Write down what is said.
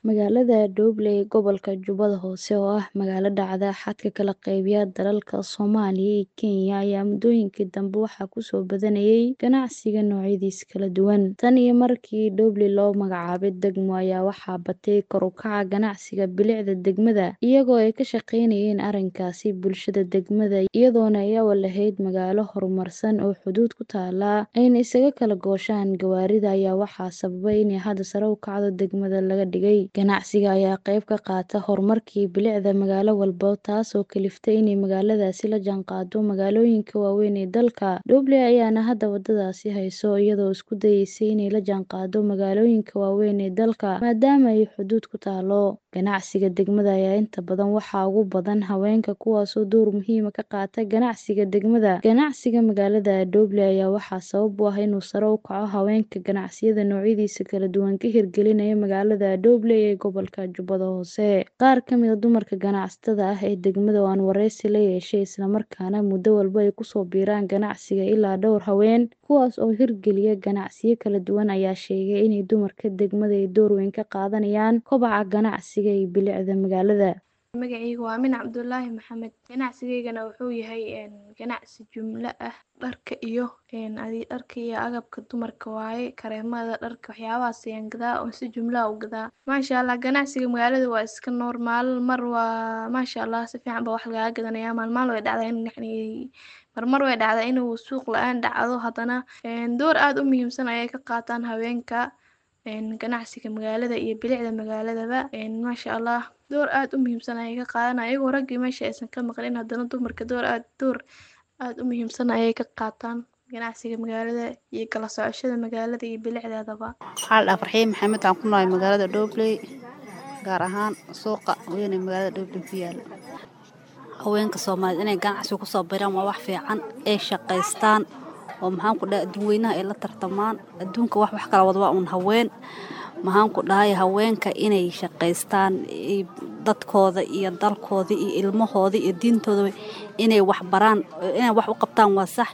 Magaalada Doble ee gobolka Jubbada Hoose oo ah magaalo dhacda xadka kala qaybiya dalalka Soomaaliya iyo Kenya ayaa muddooyinkii dambe waxaa ku soo badanayay ganacsiga noocyadiisa kala duwan. Tan iyo markii Doble loo magacaabay degmo ayaa waxaa batay kor u kaca ganacsiga bilicda degmada, iyagoo ay ka shaqeynayeen arrinkaasi bulshada degmada iyadoona ay awal ahayd magaalo horumarsan oo xuduud ku taalla ayna isaga kala gooshaan gawaarida ayaa waxaa sababay in hadda sare u kacdo degmada laga dhigay. Ganacsiga ayaa qayb ka qaata horumarkii bilicda magaalo walba taasoo kaliftay inay magaaladaasi la jaanqaaddo magaalooyinka waaweyn ee dalka. Doble ayaana hadda waddadaasi hayso iyadoo isku dayaysa inay la jaanqaaddo magaalooyinka waaweyn ee dalka maadaama ay xuduud ku taallo. Ganacsiga degmada ayaa inta badan waxaa ugu badan haweenka kuwaasoo door muhiim ah ka qaata ganacsiga degmada. Ganacsiga magaalada Doble ayaa waxaa sabab u ah inuu sare u kaco haweenka ganacsiyada noocyadiisa kala duwan ka hirgelinaya magaalada Doble ee gobolka Jubbada Hoose. Qaar ka mid ah dumarka ganacsatada ah ee degmada oo aan wareysi la yeeshay isla markaana muddo walba ay ku soo biiraan ganacsiga ilaa dhowr haween kuwaas oo hirgeliya ganacsiyo kala duwan ayaa sheegay in dumarka degmada ay door weyn ka qaadanayaan kobaca ganacsiga iyo bilicda magaalada. Magacayga waa Aamin Cabdulaahi Maxamed ganacsigaygana wuxuu yahay ganacsi jumlo ah dharka iyo dharka iyo agabka dumarka waaye kareemada dharka waxyaabahaas ayaan gadaa oo si jumlo ah u gadaa maasha Allah ganacsiga magaalada waa iska normal mar waa maasha Allah si fiican baa wax lagaga gadanayaa maalmahan way dhacdaa in yacni marmar way dhacdaa inuu suuq la-aan dhacdo haddana door aad u muhiimsan ayay ka qaataan haweenka ganacsiga magaalada iyo bilicda magaaladaba maasha Allah door aad u muhiimsan ayay ka qaadanayaan iyagoo raggii meesha aysan ka maqlin haddana dumarka door aad door aad u muhiimsan ayay ka qaataan ganacsiga magaalada iyo kala socoshada magaalada iyo bilicdeedaba. Waxaa la dhahaa Farxiin Maxamed waxaan ku noolahay magaalada Doble gaar ahaan suuqa weyn ee magaalada Doble ku yaala. Haweenka Soomaaliyeed inay ganacsiga ku soo biiraan waa wax fiican ay shaqaystaan oo maxaan ku dhahay adduun weynaha ay la tartamaan adduunka wax wax kala wada waa un haween maxaan ku dhahay haweenka inay shaqaystaan dadkooda iyo dalkooda iyo ilmahooda iyo diintooda inay wax baraan inay wax u qabtaan waa sax